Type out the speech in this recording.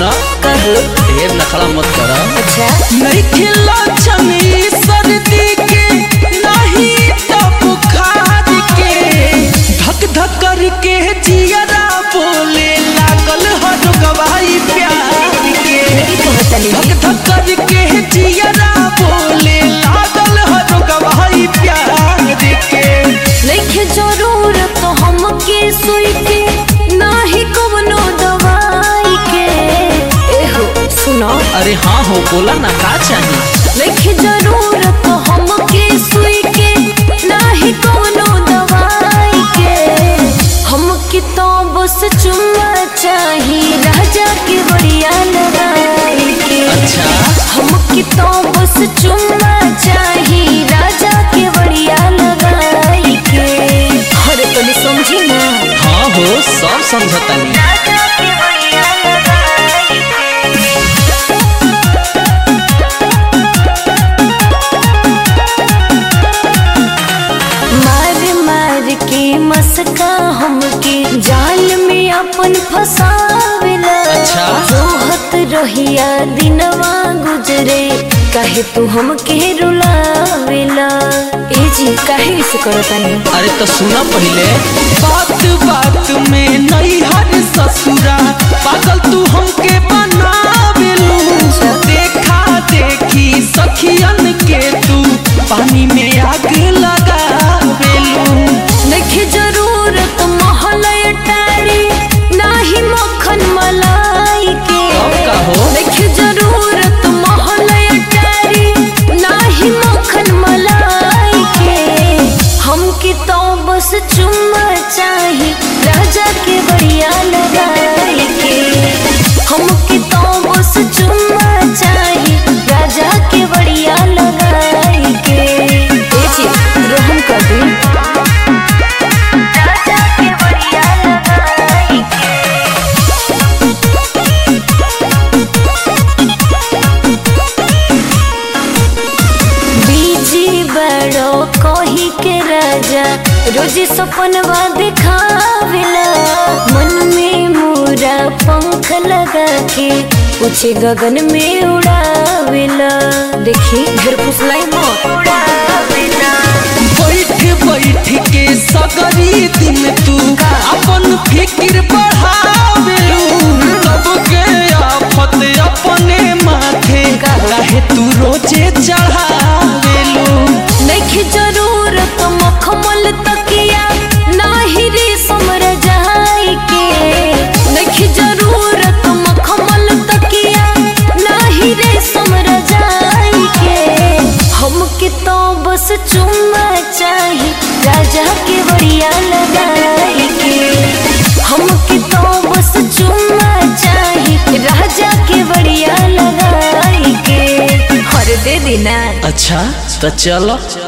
सुना कहो ढेर नखड़ा मत कर अच्छा नहीं खिला छनी सर्दी के नहीं तो बुखार के धक धक करके जियरा बोले लागल हर गवाही प्यार के कहतनी धक धक करके जियरा बोले लागल हर गवाही प्यार के नइखे जरूरत हमके सुई के नाही कवनो दवाई के एहो सुनो अरे हाँ हो बोला ना का चाहिए नइखे जरूरत हमके सुई के नाही कवनो दवाई के हमके तो बस चुम्मा चाही राजा के बढ़िया लगाई के अच्छा हमके तो बस चुम्मा चाही राजा के बढ़िया लगाई के अरे तनी समझी ना हाँ हो सब समझतानी राजा के बढ़िया लगाई मार मार के मस्का हमके जाल में अपन फसावेला अच्छा। जोहत रहिया दिनवा गुजरे काहे तू हमके रुलावेला ए जी काहे से करतानी अरे तो सुना पहले बात बात में नहीं हर ससुरा पागल तू हमके बनावेलू देखा देखी सखियन के तू पानी में आग लगावेलू नखे जरूरत महलय टाड़ी नाही मक्खन मलाई के अब का हो? नखे जरूरत महलय टाड़ी नाही मक्खन मलाई के हमके तो बस चुम्मा चाही राजा के बढ़िया लगाई के हमके तो बस चुम्मा चाही राजा के बढ़िया लगाई के ए जी रहम कर दी राजा के बढ़िया लगाई के बीजी बड़ो कही के राजा रोज सपनवा दिखावेला मन में मोरा पंख लगा के पूछे गगन में उड़ावेला देखी घर फुसलाई मत उड़ावेला बैठ बैठ के सगरी दिन तू अपन फिक्र बढ़ावेलू तब के आफत अपने माथे काहे तू रोजे चढ़ावेलू नइखे जरूरत मखमल तकिया नाही रे समर जाई के नइखे जरूरत मखमल तकिया नाही रे समर जाई के हमके तो बस चुम्मा चाही राजा के बढ़िया लगाई के हमके तो बस चुम्मा चाही राजा के बढ़िया लगाई के हर दे देना अच्छा तो चलो